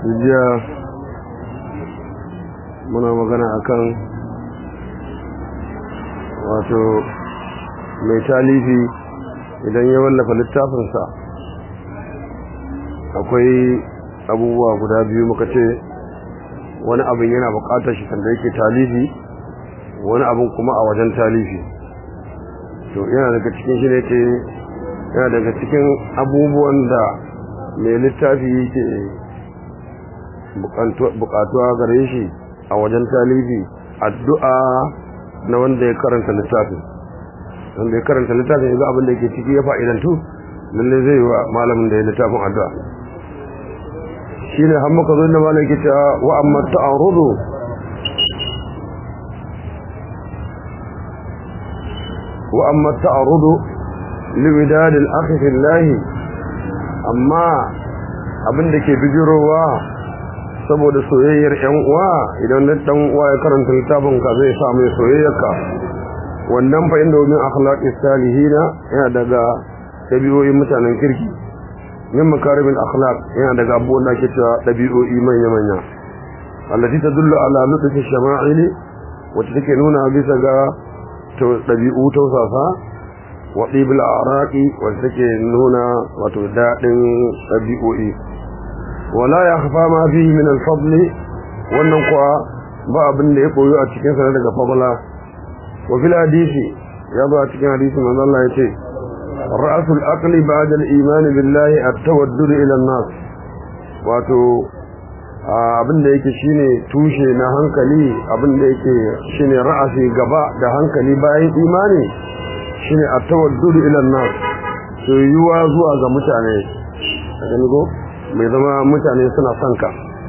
jiya muna magana akan wato mai talifi idan ya wallafa littafinsa akwai abubuwa guda biyu muka ce wani abin yana bukatar shi sanda yake talifi wani abin kuma a wajen talifi to yana daga cikin shi ne ce yana daga cikin abubuwan da mai littafi yake bukatuwa gare shi a wajen talifi addu'a na wanda ya karanta littafin wanda ya karanta littafin ya ga abin da yake ciki ya fa'idantu lalle zai wa malamin da ya littafin addu'a shi ne har muka zo da malam yake cewa wa amma ta'arudu wa amma ta'arudu liwidad al-akhi fillah amma abin da ke bijirowa saboda soyayyar yan uwa idan dan uwa ya karanta littafin ka zai sa mai soyayyarka wannan fa inda min akhlaqis salihina yana daga dabi'o'in mutanen kirki min makarimin akhlaq yana daga abubuwan da ake cewa dabi'o'i manya manya allati tadullu ala lutfi shama'ili wacce take nuna bisa ga to dabi'u tausasa wa qibil araqi wacce take nuna wato dadin dabi'o'i wala yakhfa ma fihi min al-fadl wannan kuwa ba abin da ya koyo a cikin sa daga fadla wa fil hadisi ya zo a cikin hadisi manzo Allah ya ce رأس الأقل بعد الإيمان بالله التودد إلى الناس wato abin da yake shine tushe na hankali abin da yake shine ra'asi gaba da hankali bayan imani shine at-tawaddud ila an-nas soyuwa zuwa ga mutane gani go mai zama mutane suna son ka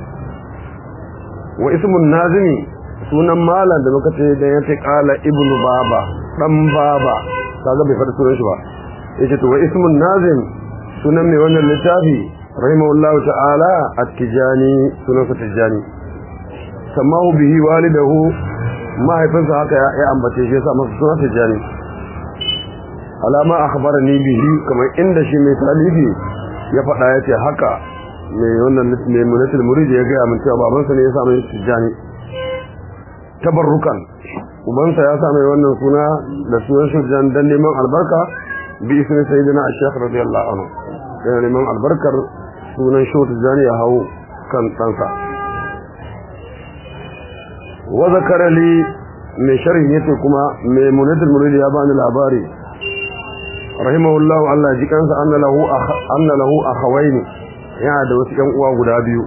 wa ismun nazimi sunan malam da muka ce da yace qala ibnu baba dan baba kaga bai faɗi sunan shi ba yace to wa ismun nazim sunan mai wannan littafi rahimahullahu ta'ala at-tijani sunan sa tijani samahu bihi walidahu mahaifinsa haka ya ambace shi yasa masa sunan tijani alama akhbarani bihi kamar inda shi mai talibi ya faɗa yace haka mai wannan mai munatul murid ya ga mun cewa babansa ne ya sa mai tijani tabarrukan ubansa ya sa mai wannan suna da sunan shirjan dan neman albarka باسم سيدنا الشيخ رضي الله عنه يعني من البركر سنن شوت الزاني هو كان تنسى وذكر لي من شرح يتكما ميمونة المريد يابان العباري رحمه الله الله جكانس أن له أخ أن له أخوين يعني da wasu ƴan uwa guda biyu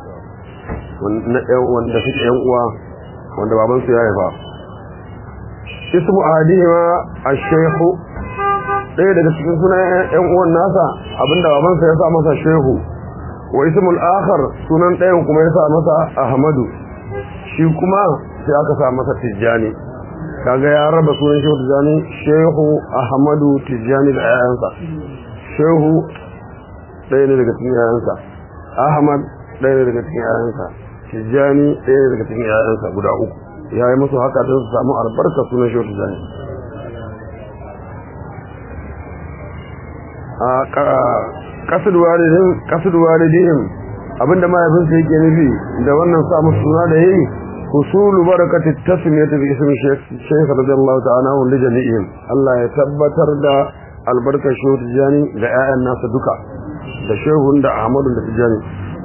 wanda suke ƴan uwa wanda babansu ya haifa ismu ahadihima ash-shaykh ɗaya daga cikin sunan ƴan uwan nasa abinda babansa ya sa masa shehu wa ismul akhar sunan ɗayan kuma ya sa masa ahmadu shi kuma sai aka sa masa tijjani kaga ya raba sunan shehu tijjani shehu ahmadu tijjani da ƴaƴansa shehu ɗaya ne daga cikin ƴaƴansa ahmad ɗaya ne daga cikin ƴaƴansa tijjani ɗaya ne daga cikin ƴaƴansa guda uku ya yi musu haka don su samu albarka sunan shehu tijjani kasar walidin kasar walidihim abinda mahaifinsa yake nufi da wannan samu suna da yayi husulu barakati tasmiyati bi ismi shaykh radiyallahu ta'ala wa li jami'ihim Allah ya tabbatar da albarkar shehu tijani da ƴaƴan nasa duka da shehun da Ahmadu da tijani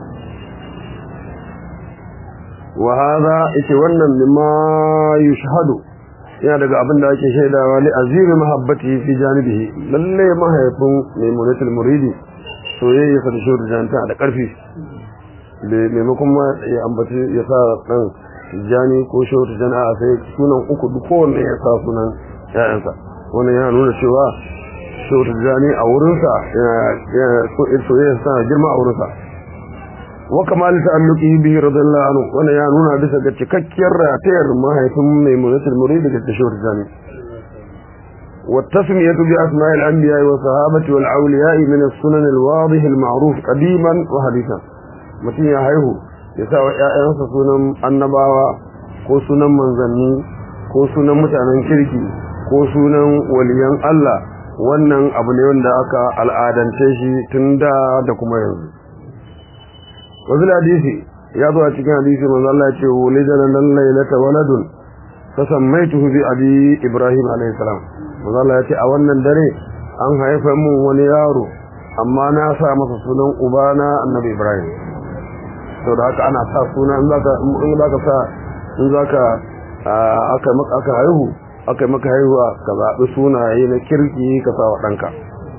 wa hadha ita wannan mimma yushhadu yana daga abin da ake shaidawa li azimi mahabbati fi janibihi lalle mahaifin maimunatul muridi soyayya sa da shi da da karfi maimakon ma ya ambaci ya sa dan jani ko shehu tijani a sai sunan uku duk kowanne ya sa sunan ƴaƴansa wannan yana nuna cewa shehu tijani a wurinsa soyayya sa girma a wurinsa wa kamal ta'alluqi bihi radiyallahu anhu wannan ya nuna bisa ga cikakkiyar ratayar mahaifin maimunatul murid da tashawur jani wa tasmiyatu bi asma'i al-anbiya wa sahabati wal awliya min as-sunan al-wadih al-ma'ruf qadiman wa hadithan mutum ya haihu ya sa wa ƴaƴansa sunan annabawa ko sunan manzanni ko sunan mutanen kirki ko sunan waliyan Allah wannan abu ne wanda aka al'adance shi tun da da kuma yanzu wa bil hadisi ya zo a cikin hadisi manzo Allah ya ce wulidana lal laylata waladun fasammaituhu bi abi ibrahim alayhi salam manzo Allah ya ce a wannan dare an haifa mun wani yaro amma na sa masa sunan ubana annabi ibrahim to da haka ana sa suna in zaka in zaka sa in zaka aka maka aka haihu aka maka haihuwa ka zabi sunaye na kirki ka sa wa danka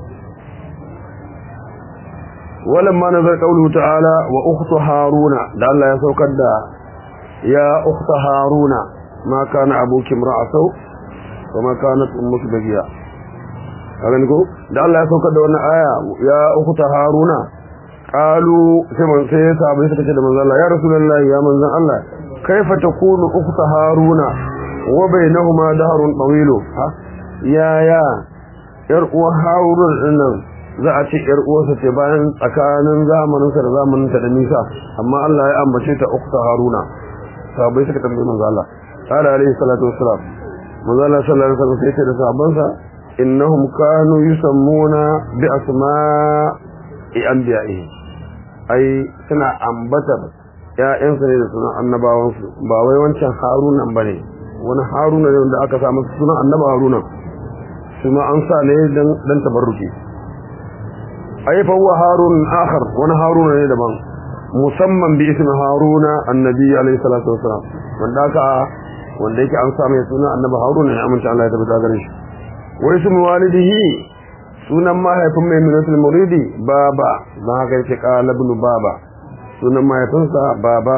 ولما نزل قوله تعالى واخت هارون ده الله ya saukar da ya ukhta haruna ma kana abuki imra'a saw kuma kanat ummuki bagiya kagan ko da Allah ya saukar da wannan aya ya ukhta haruna qalu sai man sai sahabbai suka ce da manzon Allah ya rasulullahi ya manzon Allah kaifa takunu ukhta haruna wa bainahuma dahrun tawilu ha ya ya yar uwa harun dinnan za a ce yar uwarsa ce bayan tsakanin zamaninsa da zamaninta da nisa amma Allah ya ambace ta ukhta haruna sahabbai suka tambaye manzo Allah qala alaihi salatu wassalam manzo Allah sallallahu alaihi wasallam sai da sahabbansa innahum kanu yusammuna bi asma'i anbiya'ihi ai suna ambatar ƴaƴansu ne da sunan annabawansu ba wai wancan harunan bane wani haruna ne wanda aka sa masa sunan annaba haruna kuma an sa ne dan dan tabarruki ai fa huwa harun akhar wani haruna ne daban musamman bi ismi haruna annabi alayhi salatu wasalam wanda aka wanda yake an sa mai suna annabi haruna ne amince Allah ya tabbata gare shi wa ismi walidihi sunan mahaifin mai minatul muridi baba dan haka yake qala ibn baba sunan mahaifinsa baba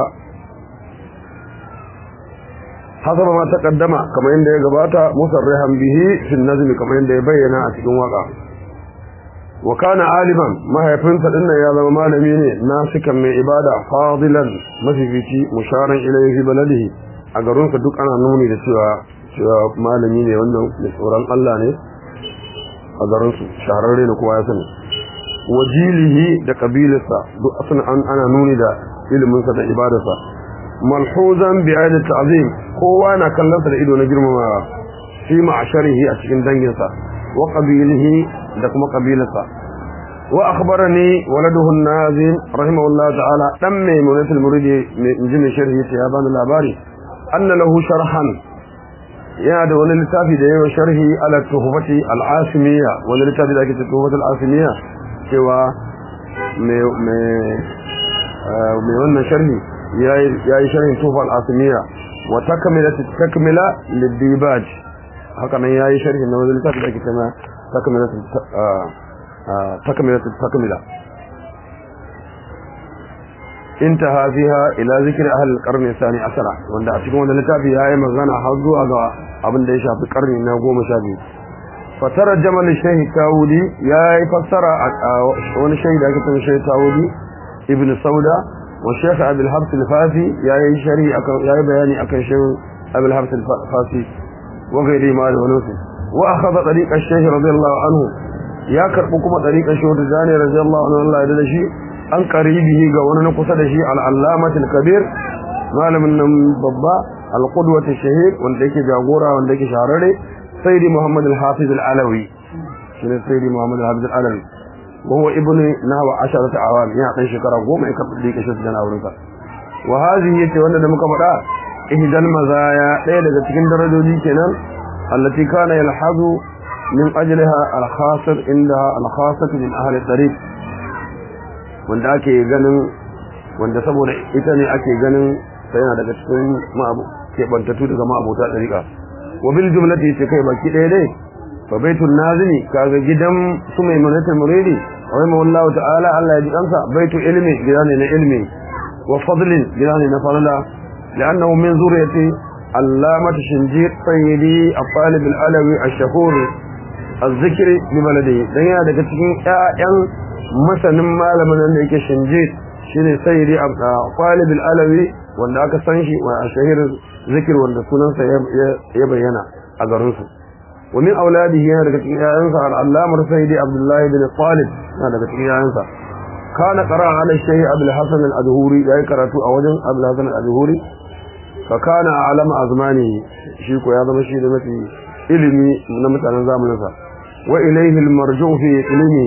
hasaba ma taqaddama kamar yadda ya gabata musarrihan bihi fil nazm kamar yadda ya bayyana a cikin waka wa kana aliman mahaifinsa dinnan ya zama malami ne nasikan mai ibada fadilan mafifici musharan ilayhi fi baladihi a garinsa duk ana nuni da cewa cewa malami ne wannan mai tsoron Allah ne a garinsu shahararre ne kowa ya sani wajilihi da kabilarsa duk asana an ana nuni da iliminsa da ibadarsa malhuzan bi ayati ta'zim kowa na kallonsa da ido na girmamawa fi ma'asharihi a cikin danginsa wa qabilihi da kuma kabilarsa wa akhbarani waladuhu an-nazim rahimahullah ta'ala dan maimunatul muridi mai injini sharhi ya bani labari anna lahu sharhan yana da wani littafi da yawa sharhi ala tuhfati al-asimiyya wani littafi da ake ce tuhfati al-asimiyya cewa mai mai wannan sharhi yayi sharhin tuhfa al-asimiyya wa takmilat takmila lid-dibaj haka nan yayi sharhi na wani littafi da ake cewa takmilat takmilat takmila انتهى فيها الى ذكر اهل القرن الثاني عشر wanda a cikin wannan littafi yayi magana har zuwa ga abin da ya shafi karni na 12 fatara jamal shaykh tawudi yayi fassara wani shaykh da ake cewa shaykh tawudi ibn sauda wa shaykh abul habs al-fasi yayi shari akan yayi bayani akan shaykh abul habs al-fasi wa gairi ma da wani su wa akhadha tariq ash-shaykh radiyallahu anhu ya karbu kuma tariqan shaykh Tijani radiyallahu anhu Allah ya da shi an qaribihi ga wani na kusa da shi al-allamah al-kabir malamin nan babba al-qudwah ash-shahid wanda yake jagora wanda yake shahararre sayyidi muhammad al-hafiz al-alawi shine sayyidi muhammad al-hafiz al-alawi wa huwa ibn nahwa asharata awam ya dan shekara goma ya karbi dike shi dan aurensa wa hadhihi yace wanda da muka faɗa ihdal mazaya ɗaya daga cikin darajoji kenan allati kana yalhazu min ajliha al-khasir inda al-khasat min ahli tariq wanda ake ganin wanda saboda ita ne ake ganin sai yana daga cikin ma'abu ke bantatu daga ma'abuta tariqa wa bil jumlati ce kai baki ɗaya dai fa baitul nazimi kaga gidan su mai manatul muridi rahimahullahu ta'ala Allah ya ji kansa baitu ilmi gidan ne na ilmi wa fadlin gidan ne na falala لأنه من ذرية علامة شنجير سيدي الطالب العلوي الشهور الذكر ببلده dan yana daga cikin ƴaƴan masanin malamin da yake shinjir shine sayyidi talib alawi wanda aka san shi wa shahir zikir wanda sunansa ya bayyana a garin su wa min auladihi yana daga cikin ƴaƴansa al-allamar sayyidi abdullahi bin talib yana daga cikin ƴaƴansa kana qara ala shaykh abul hasan al-adhuri yayi karatu a wajen abul hasan al-adhuri fakana alama azmani shi ko ya zama shi da mafi ilimi na mutanen zamaninsa wa ilayhi almarju fi ilmi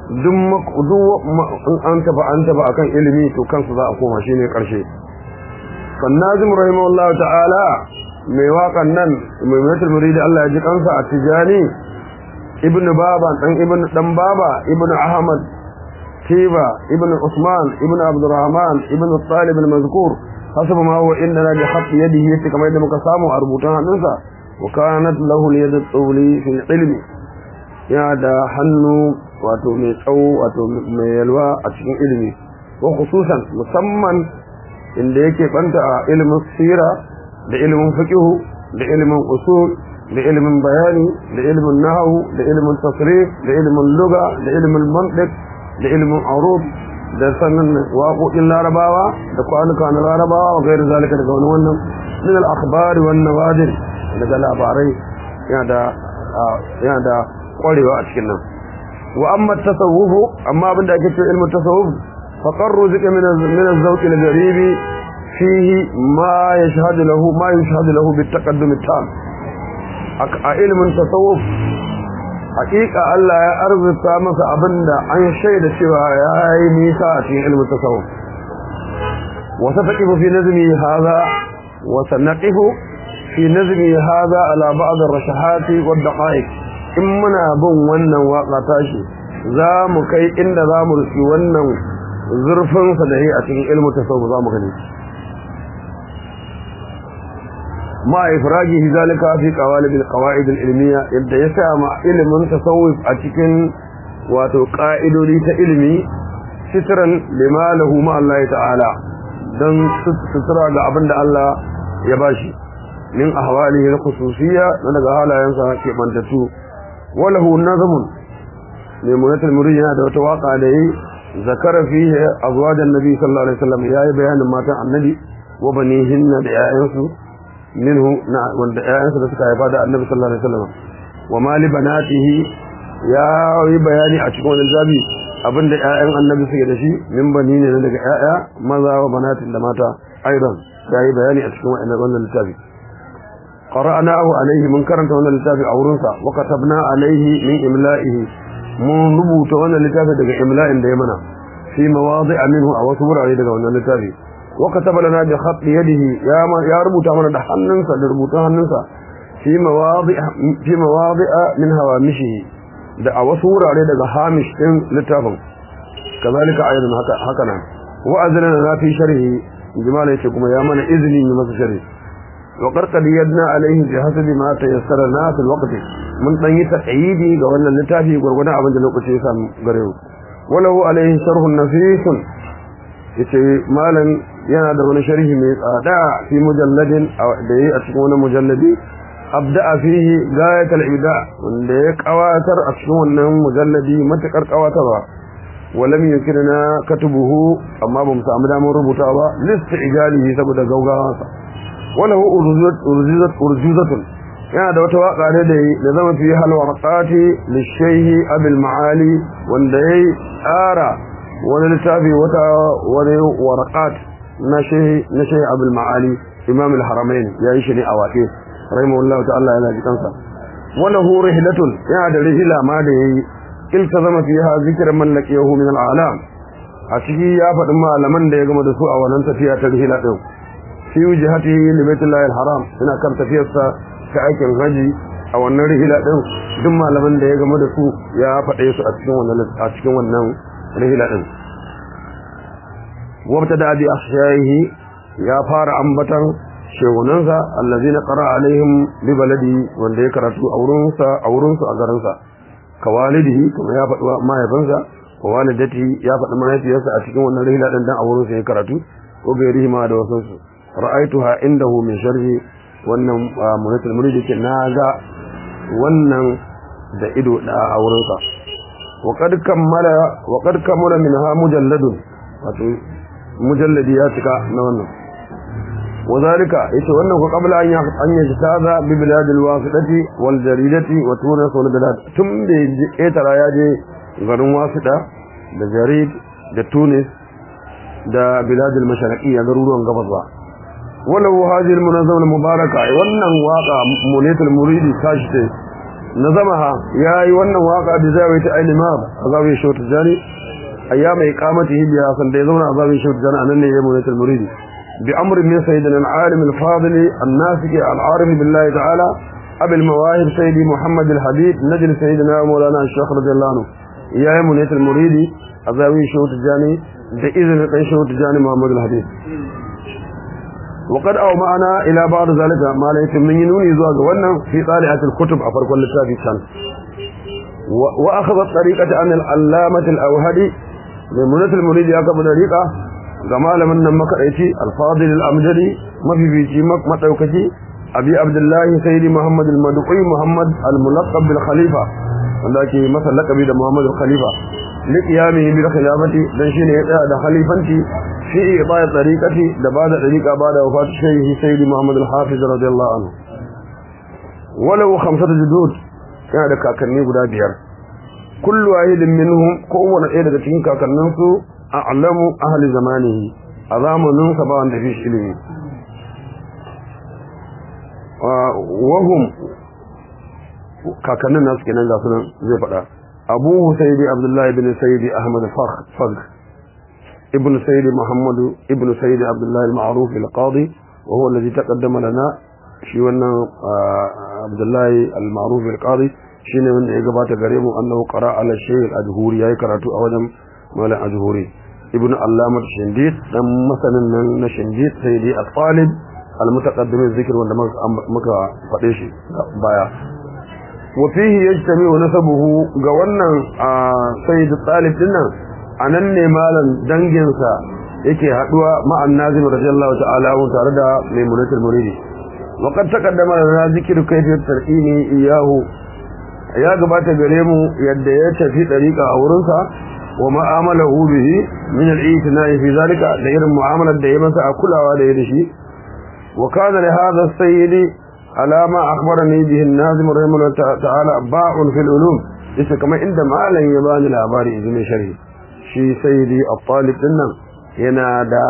duk an taba an taba akan ilimi to kansu za a koma shine karshe fannazim rahimahullahu ta'ala mai waƙan nan mai mutul muridi Allah ya ji kansa a tijani ibnu baba dan ibnu dan baba ibnu ahmad tiba ibnu usman ibnu abdurrahman ibnu talib al-mazkur hasaba ma huwa inna bi khatt yadihi yake kamar yadda muka samu a rubutun hannunsa wa kanat lahu al-yad at-tawli fi ilmi ya da hannu wato mai tsawo wato mai yalwa a cikin ilimi wa khususan musamman inda yake banta a ilimin sira da ilimin fiqh da ilimin usul da ilimin bayani da ilimin nahwu da ilimin tasrif da ilimin lugha da ilimin mantiq da ilimin arud da sanin waƙoƙin larabawa da kwanuka na larabawa wa gairu zalika daga wani wannan min al-akhbari wan nawadir daga labarai yana da yana da kwarewa a cikin nan wa amma tasawuf amma abinda ake cewa ilmu tasawuf fa qarru zika min min az-zawq al-gharibi fihi ma yashhadu lahu ma yashhadu lahu bit-taqaddum at-tam a ilmin tasawuf hakika Allah ya arzuta masa abinda an shaida cewa yayi nisa a cikin ilmin tasawuf wa sataqifu fi nazmi hadha wa sanaqifu fi nazmi hadha ala ba'd ar-rashahat wad-daqa'iq in muna bin wannan waka tashi za mu kai inda za mu rufi wannan zurfin sa da yi a cikin ilmin tasawuf za mu gani ma ifrajihi zalika fi qawalib alqawaid alilmiya yadda ya sama ilimin tasawuf a cikin wato ka'idodi ta ilimi sitran lima lahu ma Allah ta'ala dan sutura ga abinda Allah ya bashi min ahwalihi alkhususiyya daga halayensa ke bantatu walahu nazmun limunatul murid yana da wata waka da yi zakara fihi azwajan nabi sallallahu alaihi wasallam yayi bayanin matan annabi wa banihinna da 'ya'yansu minhu na wanda ƴaƴansa da suka haifa da Annabi sallallahu alaihi wasallam wa mali banatihi ya yi bayani a cikin wannan zabi abinda ƴaƴan Annabi suke da shi min bani ne daga ƴaƴa maza wa banatin da mata aidan ya yi bayani a cikin wannan wannan littafi qara'nahu alaihi mun karanta wannan littafi a wurin sa wa katabna alaihi min imla'ihi mun rubuta wannan littafi daga imla'in da ya mana fi mawadi'a minhu a wasu wurare daga wannan littafi وكتب لنا بخط يده يا يا ربوتا من ده hannunsa da rubutun hannunsa fi mawadi' fi mawadi' min hawamishihi da a wasu wurare daga hamish din littafin kazalika aidan haka haka nan wa azlana na fi sharhi jimala yace kuma ya mana izini ne masa sharhi wa qarqad yadna alaihi bi hasabi ma tayassara na fil waqt mun dan yi taqyidi ga wannan littafi gurgurdan abin da lokaci ya samu gare mu walahu alaihi sharhun nafisun yace malam yana da wani sharhi mai tsada fi mujalladin da yi a cikin wani mujalladi abda'a fihi gayatul ibda wanda ya kawatar a cikin wannan mujalladi matakar kawatarwa walam yukirna katubuhu amma bamu samu damar rubuta ba list ijalihi saboda gaugawansa walahu urzuzat urzuzatun yana da wata waka ne da da zama fi halwarqati lishayhi abil maali wanda yayi tsara wani littafi wata wani warqat na shehi na shehi abul ma'ali imam al-haramain yayi shi ne a waƙe rahimahullahu ta'ala yana ji kansa wala hu rihlatun yana da rihla ma da yayi iltazama fiha zikr man laqiyahu min al-alam a ciki ya faɗi malaman da ya gama da su a wannan tafiya ta rihla din fi wajhatihi li baitillahi al-haram ina kan tafiyarsa ta aikin haji a wannan rihla din duk malaman da ya gama da su ya faɗe su a cikin wannan a cikin wannan rihla din وابتدأ بأحشائه يا فار أنبتا شيغننسا الذين قرأ عليهم ببلدي wanda ya karatu aurunsa aurunsu a garinsa kawalidihi kuma ya faɗi mahaifinsa wa walidati ya faɗi mahaifiyarsa a cikin wannan rihla din dan aurunsa ya karatu ko gairihi ma da wasu su ra'aituha indahu min sharhi wannan munatul muridi ke naga wannan da ido da aurensa wa qad kammala wa qad kammala minha mujalladun wato mujalladi ya cika na wannan wazalika yace wannan ko qabla an an yajtaza bi bilad alwasidati wal jaridati wa tunis wal bilad tun da etara ya je garin wasida da jarid da tunis da bilad almashariqiyya garuruwan gabas ba wala hadhihi almunazzama almubaraka wannan waqa munatul muridi tashi nazamaha yayi wannan waka da zai ta aini ma azabi shawt jani ayyama iqamatihi biya san da zauna azabi shawt jani anan ne yayin munatul muridi bi amri min sayyidina al-alim al-fadil an-nasik al-arif billahi ta'ala أبي المواهب سيدي محمد الحبيب نجل سيدنا مولانا الشيخ رضي الله عنه يا منيت المريدي أزاوي شوت الجاني بإذن قي شوت الجاني محمد الحبيب وقد أو معنا إلى بعض ذلك ما ليس من ينوني زواج وانا في طالعة الكتب أفرق اللتابي كان وأخذ الطريقة عن العلامة الأوهدي لمنيت المريدي أكبر طريقة جمال من مكرئتي الفاضل الأمجدي ما في بيتي مكمتوكتي abi abdullahi sayyidi muhammad al-madqi muhammad al-mulaqab bil khalifa wanda ake masa laqabi da muhammad al-khalifa li qiyamihi bil khilafati dan shine ya tsaya da khalifanci fi ibai tariqati da bada tariqa bada wafat shaykhi sayyidi muhammad al-hafiz radiyallahu anhu walau khamsatu judud yana da kakanni guda biyar kullu wahidin minhum kowanne ɗaya daga cikin kakannin su a'lamu ahli zamanihi a zamanin sa ba wanda fi ilimi wahum kakannin nasu kenan ga sunan zai faɗa abu sayyidi abdullahi ibn sayyidi ahmad fakh ibn sayyidi muhammadu ibn sayyidi abdullahi al-ma'ruf al-qadi wa huwa alladhi taqaddama lana shi wannan abdullahi al-ma'ruf al-qadi shine wanda ya gabata gare mu annahu qara ala shaykh al-adhuri yayi karatu a wajen malam adhuri ibn allama shindid dan masanin nan na shindid sayyidi al-talib المتقدم الذكر wanda muka faɗe shi baya wa fihi yajtami'u nasabuhu ga wannan sayyid talib dinnan anan ne malan dangin sa yake haduwa ma'an nazim radiyallahu ta'ala wa tare da maimunatul muridi wa qad taqaddama lana zikru kayfiyat tarqini iyahu ya gabata gare mu yadda ya tafi dariqa a wurin sa wa ma'amalahu bihi min al-i'tina'i fi zalika da irin mu'amalar da ya masa a kulawa da ya da shi وكان لهذا السيد على ما أخبرني به النازم رحمه الله تعالى باع في العلوم ليس كما عندما لن يبان الأباري إذن شري شي سيدي الطالب لنا ينادى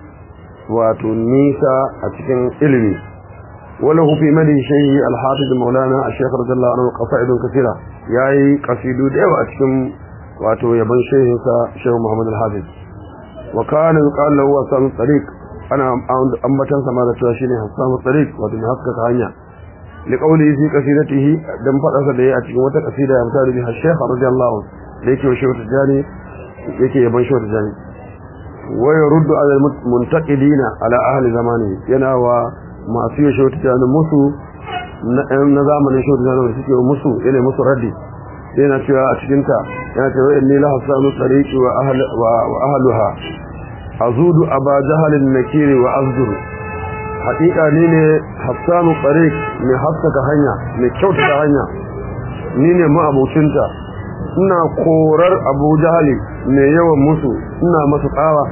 وتنيسى أتكن علمي وله في مدي شيء الحافظ مولانا الشيخ رضي الله عنه قصائد كثيرة ياي قصيدو ديو أتكن واتو يبن شيخ شيخ محمد الحافظ وكان يقال له أسام الطريق ana ambatan sama da cewa shine Hassan Tariq wato mai haskaka hanya li qawli fi qasidatihi dan fadarsa da yayi a cikin wata kasida ya mutare bi Sheikh radiyallahu da yake shi wata jani yake yaban shi wata jani wa yurdu ala muntaqidina ala ahli zamani yana wa masu shi wata jani musu na zamanin shi wata jani da suke musu yana musu raddi yana cewa a cikin ta yana cewa inni la hasanu tariqi wa ahli wa ahluha azudu aba jahalin nakiri wa azdur haƙiƙa ni ne hassanu tariq mai haskaka hanya mai kyautata hanya ni ne ma'abucinta ina korar abu jahali mai yawan musu ina masa tsawa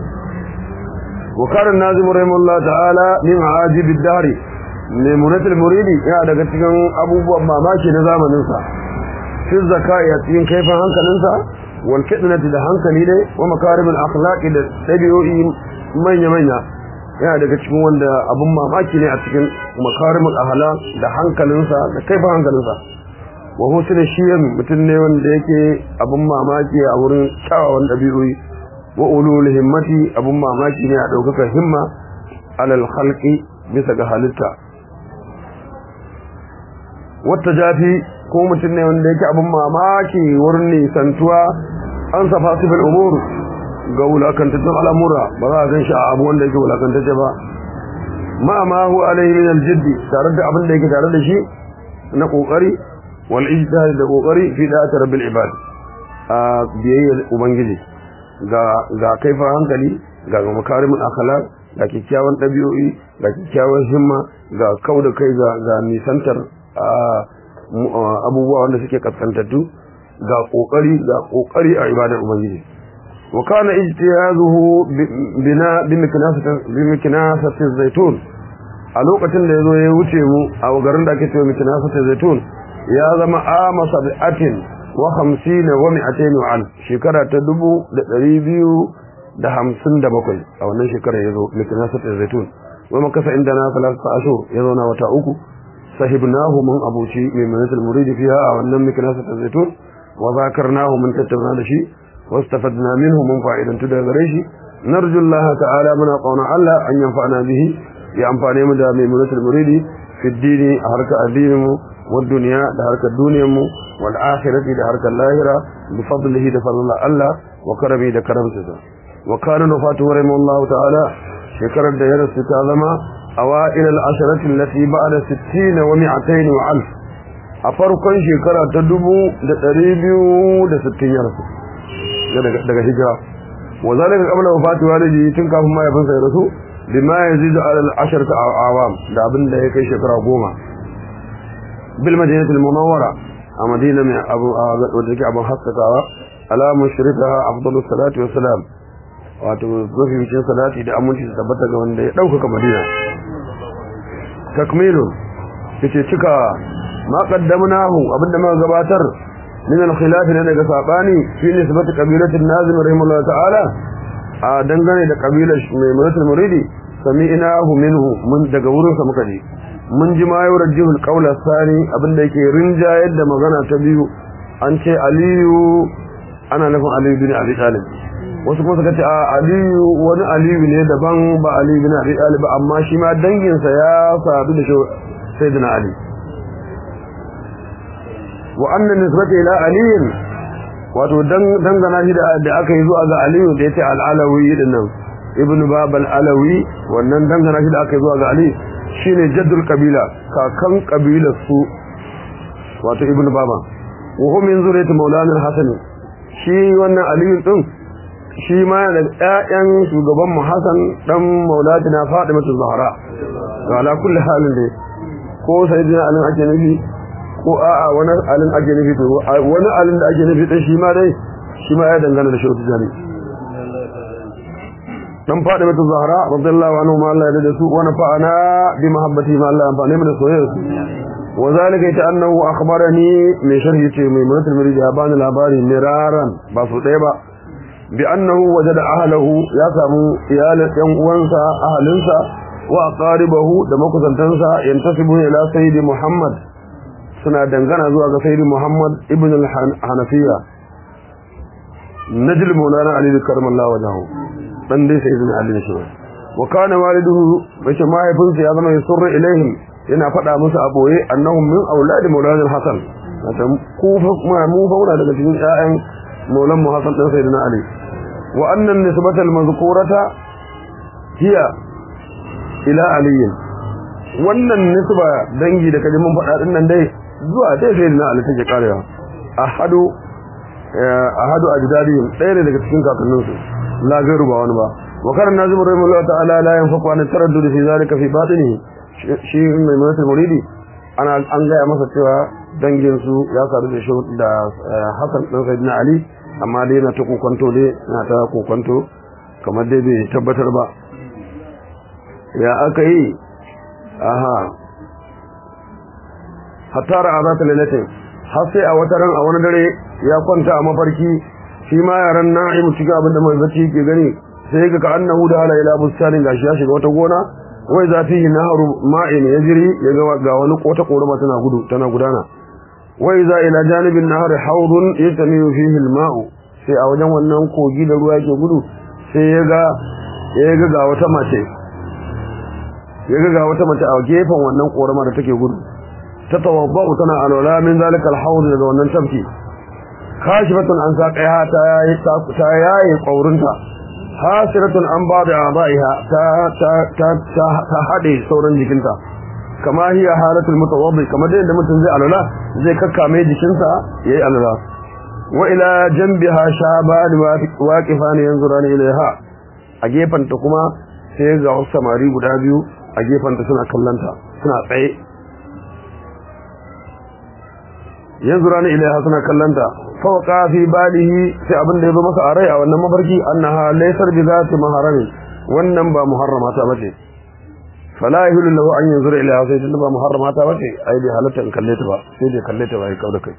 wa karin nazimu rahimahullah ta'ala min ajibi dari mai munatul muridi yana daga cikin abubuwan mamaki na zamaninsa fi zakai a cikin kaifin hankalinsa والفتنة da hankali dai wa makarimul akhlaqi da dabi'o'i manya manya yana daga cikin wanda abun mamaki ne a cikin makarimul akhlaq da hankalinsa da kaifin hankalinsa wa husnul shiyam mutum ne wanda yake abun mamaki a wurin kyawawan dabi'o'i wa ulul himmati abun mamaki ne a daukaka himma alal khalqi bisa ga halitta wata jafi ko mutum ne wanda yake abin mamaki wurin nisantuwa an safa sifil umur ga wulakantattun al'amura ba za a gan shi a abu wanda yake wulakantacce ba ma ma hu alaihi min aljiddi tare da abin da yake tare da shi na kokari wal ijtihad da kokari fi da'at rabbil ibad a biyayya ubangiji ga ga kaifa hankali ga makarimul akhlaq ga kikkiawan dabi'o'i ga kikkiawan himma ga kauda kai ga ga nisantar abubuwa wanda suke kaskantattu ga kokari ga kokari a ibadar ubangiji wa kana ijtihazuhu bina bimiknasati zaitun a lokacin da yazo ya wuce mu a garin da ake cewa miknasati zaitun ya zama ama sab'atin wa khamsina wa mi'atain wa al shekara ta dubu da ɗari biyu da hamsin da bakwai a wannan shekarar yazo miknasati zaitun wa makasa inda na salasa ashur ya zauna wata uku sahibnahu mun abuci mai manatul muridi fiha a wannan miknasa ta zaitun wa zakarnahu mun tattauna da shi wastafadna minhu mun fa'idantu daga gare shi narju Allah ta'ala muna qauna Allah an yanfa'ana bihi ya amfane mu da mai manatul muridi fi dini a harkar addinin mu wa duniya da harkar duniyar mu wal akhirati da harkar lahira bi fadlihi da fadlan Allah wa karami da karamsa wa kana wafatu rahimahullahu ta'ala shekarar da ya rasu ta zama أوائل العشرة التي بعد ستين ومئتين وألف أفرقا شكرا تدبو لتريبيو لستين يرسو daga hijira وذلك قبل وفاة والدي tun kafin ma ya fansa ya rasu bima yazidu ala al-asharati awam da abin da ya kai shekara goma bil madinati al-munawwara a madina mai abu wadda take abin haskakawa ala mushrikaha afdalus salatu wassalam wato mafi salati da aminci su tabbata ga wanda ya ɗaukaka madina takmilu yace cika ma qaddamnahu abinda muka gabatar min al-khilaf ne daga sabani fi nisbati qabilatin nazim rahimahullah ta'ala a dangane da kabilar mai muratul muridi sami'nahu minhu mun daga wurin sa muka ji mun ji ma yawar jihul qawla sani abinda yake rinjayar da magana ta biyu an ce aliyu ana nufin aliyu bin abi talib wasu kuma suka ce a aliyu wani aliyu ne daban ba aliyu bin abi talib amma shi ma danginsa ya sadu da sayyidina ali wa anna nisbata ila aliyin wato dangana shi da aka yi zuwa ga aliyu da yace al-alawi din nan ibnu babal alawi wannan dangana shi da aka yi zuwa ga ali shine jaddul qabila kakan kabilar su wato ibnu baba wa hum min zuriyati maulana al-hasan shi wannan aliyu din shi ma da ƴaƴan shugaban mu Hassan dan Maulatina Fatimatu Zahra to ala kulli halin dai ko sayyidina Ali ake nufi ko a'a wani alin ake nufi to wani alin da ake nufi dan shi ma dai shi ma ya dangana da shautu jani dan Fatimatu Zahra radiyallahu anhu ma Allah ya da su wa nafa'ana bi mahabbati ma Allah amfane mu da soyayya wa zalika ita annahu akhbarani mai sharhi ce mai mutul mirji ya bani labari miraran ba su ɗaya ba بأنه وجد أهله يسمو إيال ينقوانسا أهلنسا وأقاربه دمكسا تنسا ينتسب إلى سيد محمد سنة دنغانا زواج سيد محمد ابن الحنفية نجل مولانا علي كرم الله وجهه من دي سيدنا علي نشوه وكان والده مش ما يفنس يظن يسر إليهم yana faɗa musu a boye annahum min auladi maulana al-hasan ku fa mu fauna daga cikin ƴaƴan maulan mu hasan dan sayyidina ali wa anna nisbata al-mazkurata hiya ila ali wannan nisba dangi da kaje mun faɗa din nan dai zuwa dai sayyidina ali take karewa ahadu ahadu ajdadihim ɗaya ne daga cikin kakanninsu la gairu ba wani ba wa kana nazim rahimahullah ta'ala la yanfaqu an taraddud fi zalika fi batinihi shi mai mutul muridi ana an gaya masa cewa dangin su ya sadu da shi da Hassan dan Sayyidina Ali amma dai na ta kokonto dai na ta kokonto kamar dai bai tabbatar ba ya aka yi aha hatta ra'azat lailatin har sai a wata ran a wani dare ya kwanta a mafarki shi ma yaran na'imu cikin abin da mai bacci yake gani sai ga ka annahu da ala ila bustanin gashi ya shiga wata gona wai za fihi naharu ma'in yajri ya ga ga wani kota korama tana gudu tana gudana wai za ila janibin nahar hawdun yatamiyu fihi al-ma'u sai a wajen wannan kogi da ruwa yake gudu sai ya ga ya ga ga wata mace ya ga ga wata mace a gefen wannan korama da take gudu ta tawabba'u tana alwala min zalika al-hawd daga wannan tafki kashifatun an saqiha ta yayi ta yayi kaurinta hasiratun an ba da abaiha ta ta ta ta hade sauran jikinta kama hiya halatul mutawaddi kamar da mutum zai alala zai kakkame jikinsa yayi alala wa ila janbiha shaban waqifan yanzurani ilaiha a gefanta kuma sai ga wasu samari guda biyu a gefanta suna kallanta suna tsaye yanzurani ilaiha suna kallanta fawqa fi balihi sai abin da yazo masa a rai a wannan mafarki annaha laysar bi zati maharami wannan ba muharrama ta bace fala yahulu lahu an yanzura ila sai tunda ba muharrama ta bace ai bai halatta in kalle ta ba sai dai kalle ta ba ai kauda kai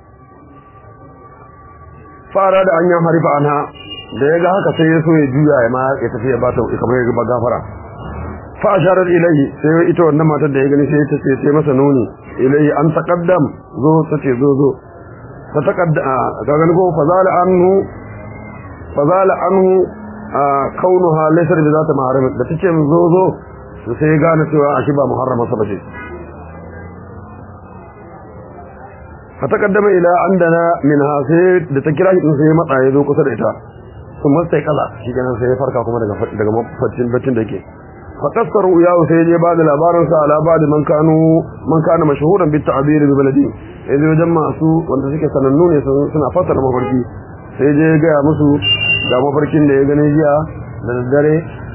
fara da an ya harifa anha da yaga haka sai ya so ya juya ya ma ya tafi ya bata kamar ya ba gafara fa asharat ilayhi sai ita wannan matar da ya gani sai ta ce sai masa nuni ilayhi an taqaddam zo ta ce zo zo fa taqadda ka gani ko fazala anhu fazala anhu kaunuha laysa bi zata maharam da tace zo zo sai ya gane cewa ashi ba muharrama sa bace fa taqaddama ila andana minha sai da ta kira shi sai matsa ya zo kusa da ita sun masai kaza shi kenan sai ya farka kuma daga daga mafarkin baccin da yake fa kasaru ya sai je ba da labarin sa ala ba da man kanu man kana mashhuran bit ta'bir bi baladi yanzu wajen masu wanda suke sanannu ne suna fassara mafarki sai je ga musu ga mafarkin da ya gani jiya da daddare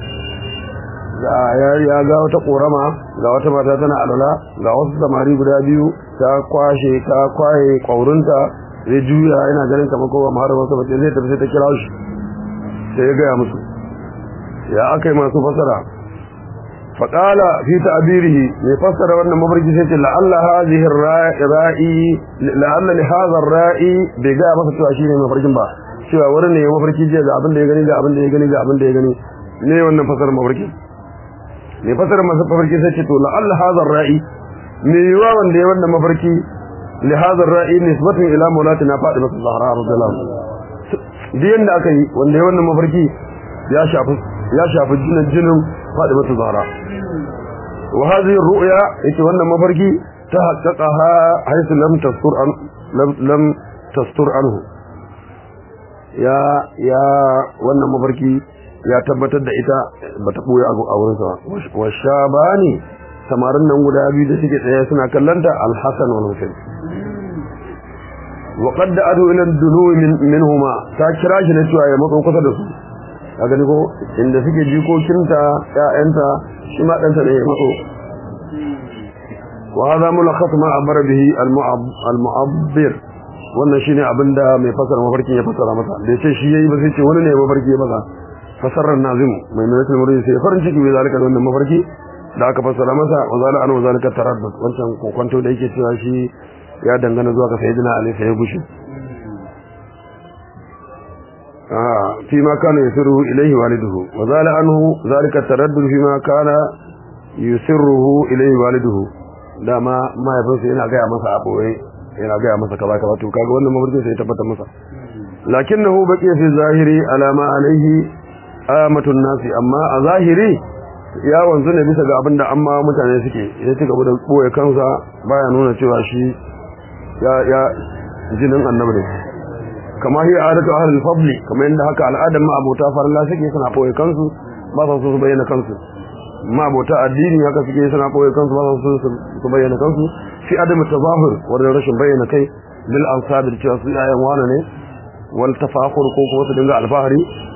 ya ga wata korama ga wata mata tana alwala ga wasu samari guda biyu ta kwashe ta kwaye kwaurinta zai juya yana ganin kamar kowa mahara wasu bace zai tafi sai ta kira shi sai ya gaya musu ya aka yi masu fasara faƙala fi ta'birihi mai fassara wannan mafarki sai ce la'alla hadhihi ra'i la'alla li hadha ar-ra'i bai ga masa cewa shine mafarkin ba cewa wurin ne mafarki jiya ga abin da ya gani ga abin da ya gani ga abin da ya gani ne wannan fasarar mafarki mai fasarar mafarki sai ce to la'alla hadha ar-ra'i me yiwa wanda ya wannan mafarki li hadha ar-ra'i nisbatun ila mawlatina Fatima Zahra radhiyallahu anha diyan da aka yi wanda ya wannan mafarki ya shafi ya shafi jinin jinin Fatima Zahra wa hadhihi ar-ru'ya yace wannan mafarki ta haqqaqaha haythu lam tastur an lam tastur anhu ya ya wannan mafarki ya tabbatar da ita bata boye a wurin sa wa shabani samarin nan guda biyu da suke tsaye suna kallanta al-Hasan wal Husayn wa qad adu ila ad-dunu minhuma ta kira shi ne cewa ya matso kusa da su ka gani ko inda suke jikokinta ƴaƴanta shi ma ɗanta ne ya matso wa hadha mulakhas ma abara bihi al-mu'abbir wannan shine abinda mai fasara mafarkin ya fasara masa da yace shi yayi ba sai ce wani ne mafarki masa fasarar nazim mai mai murid sai farin ciki bai zalika wannan mafarki da aka fassara masa wa zala an wa zalika taraddud wancan kokonto da yake cewa shi ya dangana zuwa ga sayyidina ali sai ya gushi ah fi ma kana yusiru ilayhi waliduhu wa zala anhu zalika taraddud fi ma kana yusiruhu ilayhi waliduhu dama mahaifinsa yana gaya masa a boye yana gaya masa kaza kaza to kaga wannan mafarkin sai ya tabbatar masa lakinnahu baqiya fi zahiri ala ma alayhi amatun nasi amma a zahiri ya wanzu ne bisa ga abin da amma mutane suke ya ci gaba da ɓoye kansa baya nuna cewa shi ya ya jinin annabi ne kama hiya adatu ahlul fadli kamar yadda haka al'adar ma abota farla suke suna ɓoye kansu ba sa so su bayyana kansu ma abota addini haka suke suna ɓoye kansu ba sa so su bayyana kansu fi adamu tazahur wanda rashin bayyana kai bil ansab cewa su yayan wane ne wal tafakhur ko kuma su dinga alfahari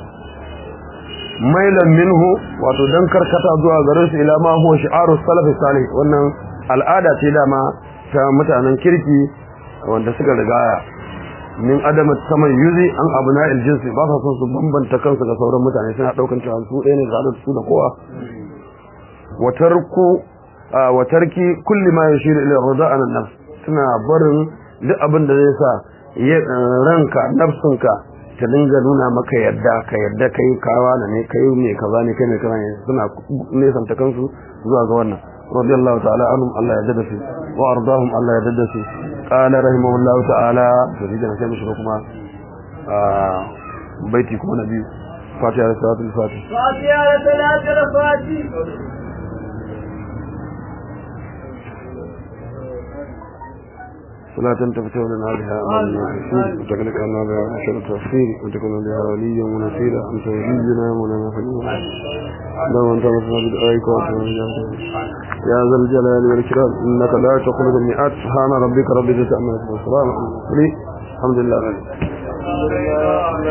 mailan minhu wato dan karkata zuwa garin su ila ma huwa shi'arus salaf salih wannan al'ada ce dama ta mutanen kirki wanda suka rigaya min adama yuzi an abuna jinsi ba sa son su bambanta kansu ga sauran mutane suna daukan cewa su ɗaya ne da su da kowa wa tarku wa tarki kulli ma yashiru ila rida'an an-nafs suna barin duk abin da zai sa ranka nafsunka ta dinga nuna maka yadda ka yadda kai kawa da ne kai ne kaza ne kai ne kaza ne suna nesanta kansu zuwa ga wannan radiyallahu ta'ala anhum Allah ya jada su wa ardahum Allah ya jada su qala rahimahullahu ta'ala to idan sai mu shiga kuma a baiti kuma na biyu fatiha da salatul fatih fatiha da salatul fatih صلاة تفتح لنا بها أمام الرسول وتغلق لنا بها عشر التفسير وتكون بها وليا ونصيرا أنت ولينا مولانا حبيبنا لو أنت مصنع بدعائك يا ذا الجلال والإكرام إنك لا تخلق المئات سبحان ربك رب العزة عما يصفون السلام عليكم الحمد لله